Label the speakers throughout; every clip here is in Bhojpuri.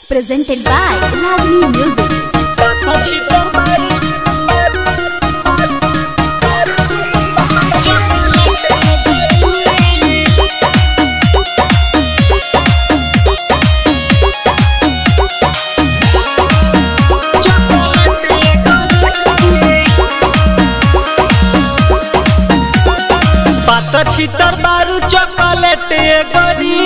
Speaker 1: presented by Ragini Music.
Speaker 2: পাতা ছিটার বারু চকলেট গরি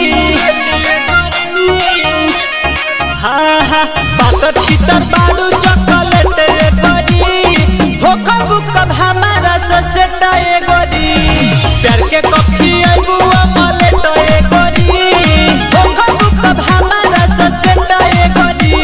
Speaker 2: হা হা পাতা ছিটার বারু চকলেট गरी हो कब कब हमारा ससेटा ए गरी प्यार के कॉफी आइबू अमलेट ए गरी हो कब कब हमारा ससेटा ए गरी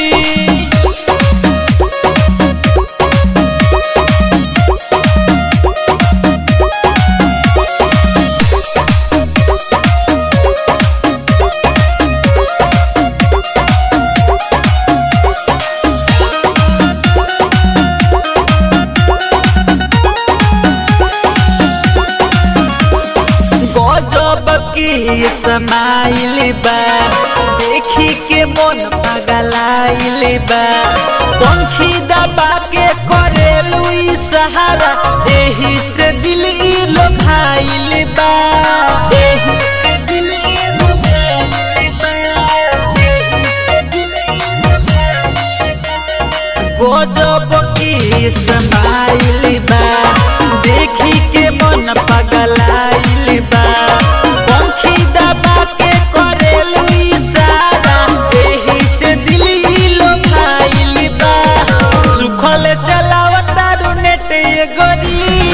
Speaker 2: गजब की समाइल बा देखी के मन पगलाइल बा पंखी दबा के करेलू ई सहारा एही से दिल ई लोभाइल बा एही से दिल ई लोभाइल बा एही से दिल ई लोभाइल बा। गजब की समाइल बा देखी के मन पगलाइल बा पंखी दबा के करेलू इशारा एही से दिल ही लोभाइल बा सुखल चलावता नेट ये गरी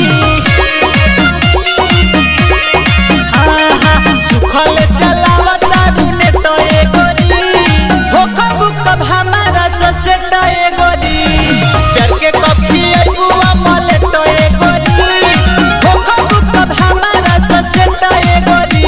Speaker 2: हाँ हाँ सुखल चलावता नेट ये गरी हो कब कब हमारा ससेट ये गरी प्यार के कॉफी अइबुआ मलेट ये गरी हो कब कब हमारा ससेट ये गरी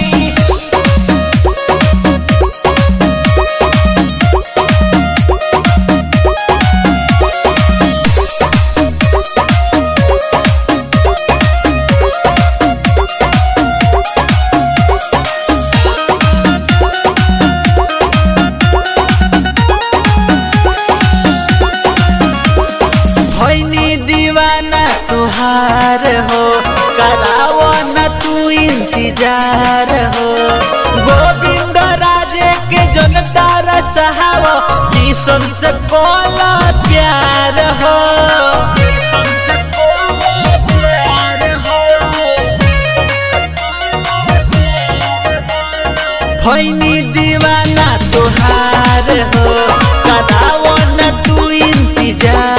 Speaker 2: भैनी दीवाना तुहार हो करावो न तू इंतजार हो गोविंद राजे के जनता रसहावो किसन से कोला प्यार हो किसन से कोला प्यार हो भैनी दीवाना तुहार हो करावो न तू इंतजार